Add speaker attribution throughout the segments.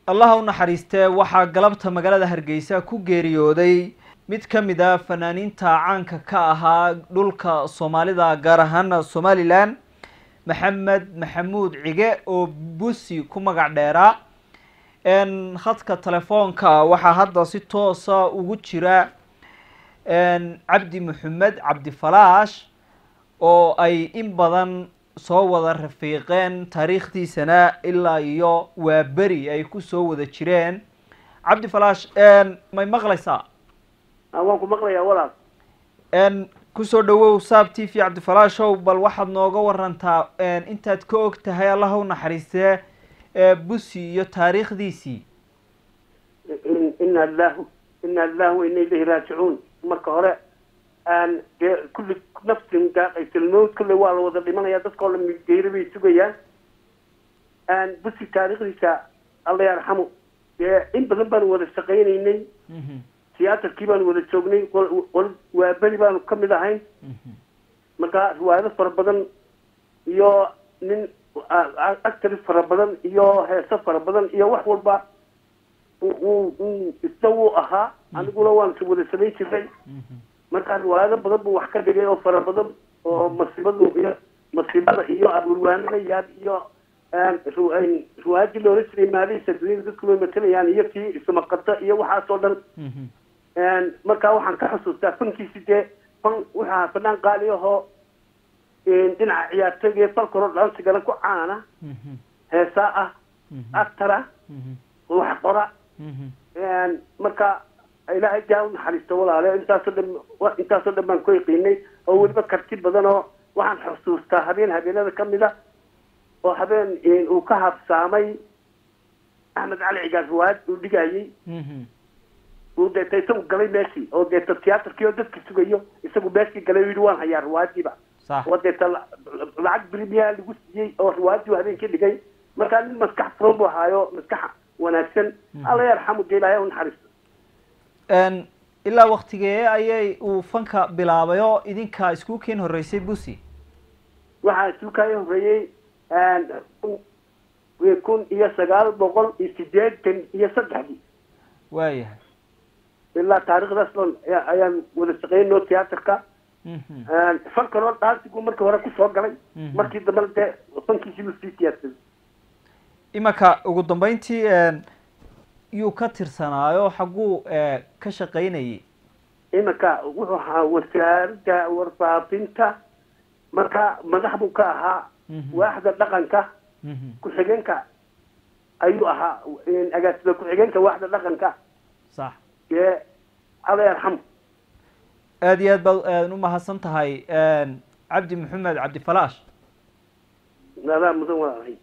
Speaker 1: allaha u naxariistee waxaa galabta magaalada hargeysa ku geeriyooday mid ka mid a fanaaniinta caanka ka ahaa dhulka soomaalida gaar ahaan somalilan maxamed maxamuud cige oo busi ku magac dheeraa khadka telefoonka waxaa hadda si toosa ugu jira cabdi maxamed cabdi falaash oo ay in badan soo wada rafiiqeen taariikhdiisana ilaa iyo waa beri ay kusoo wada jireen cabdi falaash may maqlaysaa
Speaker 2: waan ku maqlayaa walaal
Speaker 1: kusoo dhawow saab t v cabdifalaashow bal waxaad nooga warantaa intaad ka og tahay allaha u naxariistee busi iyo taariikhdiisii
Speaker 2: ina lilahu ina lilahu wa ina ilayhi raajicuun marka hore dee kulli nafsin daaqaysalmowd kulle waa la wada dhimanaya dadkao dhan geeri bay sugayaan busi taariikhdiisa alla yarxamu dee in badan baanu wada shaqaynaynay tiyaatarkii baanu wada joognay qol waa beri baanu ka mid ahayn marka riwaayado fara badan iyo nin actari fara badan iyo heeso fara badan iyo wax walba isna wuu ahaa aniguna waan wada samayn jirnay marka riwaayado badan buu wax ka dhigay oo fara badan oo masiibadu iyo masiibada iyo abulwaanada yaad iyo riwaayadii loola jiray maalihiisa duniyada dadku way matalayaan iyo kii ismaqata iyo waxaasoo dhan markaa waxaan ka xusuustaa fankiisi dee fan wuxuu ahaa fanaan qaali ahoo dhinaca ciyaartooyga iyo falkoro dhaansigana ku caana heesaa ah actara wax qora marka ilaahay jaa u naxariisto walaale intaasoo dhan intaasoo dhan baan ku yaqiinay oo weliba karti badan oo waxaan xusuustaa habeen habeenada kamid a oo habeen uu ka habsaamay axmed cali cigaar riwaayad uu dhigayay uu deeta isagu galay meeshii oo deeta tiyaatarkii oo dadka sugayo isagu meeshii galay u yidhi waan hayaa riwaayadiiba oo deeta lacag brimiyaa lagu siiyey oo riwaayadii uu habeenkii dhigay markaa nin maskax furan buu ahaayo maskax wanaagsan alla yarxamu dee ilaahay u naxariisto
Speaker 1: ilaa waktigee ayay uu fanka bilaabay oo idinka isku keen horreysay busi
Speaker 2: waxaa isku kaya horreeyey kun iyo sagaal boqol iyo sideetan iyo saddexdii
Speaker 1: waayahay
Speaker 2: ilaa taarikhdaas dhan ayaan wada shaqeynoo tiyaatarka fankanoo dhaansigu markii hore kusoo galay markii dambena dee fankiisii buu sii siyaadsaday
Speaker 1: imanka ugu dambeyntii yuu ka tirsanaayo xagguu ka shaqaynayay
Speaker 2: imanka wuxuu ahaa wasaaradda warfaafinta marka madax buu ka ahaa waaxda dhaqanka ku-xigeenka ayuu ahaa agaasida ku-xigeenka waaxda dhaqanka
Speaker 1: sax
Speaker 2: dee alla yarxamu
Speaker 1: aada iyo aad baad u mahadsan tahay cabdi maxamed cabdi falaash
Speaker 2: adaa mudan walaalahay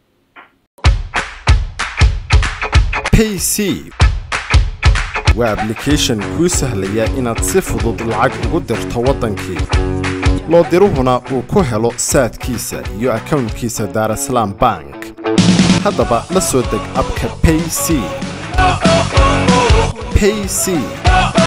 Speaker 3: payc waa ablication kuu sahlaya inaad si fudud lacag ugu dirto waddankii loo diruhuna uu ku helo saadkiisa iyo akownkiisa daarasalaam bank haddaba la soo deg abka payc payc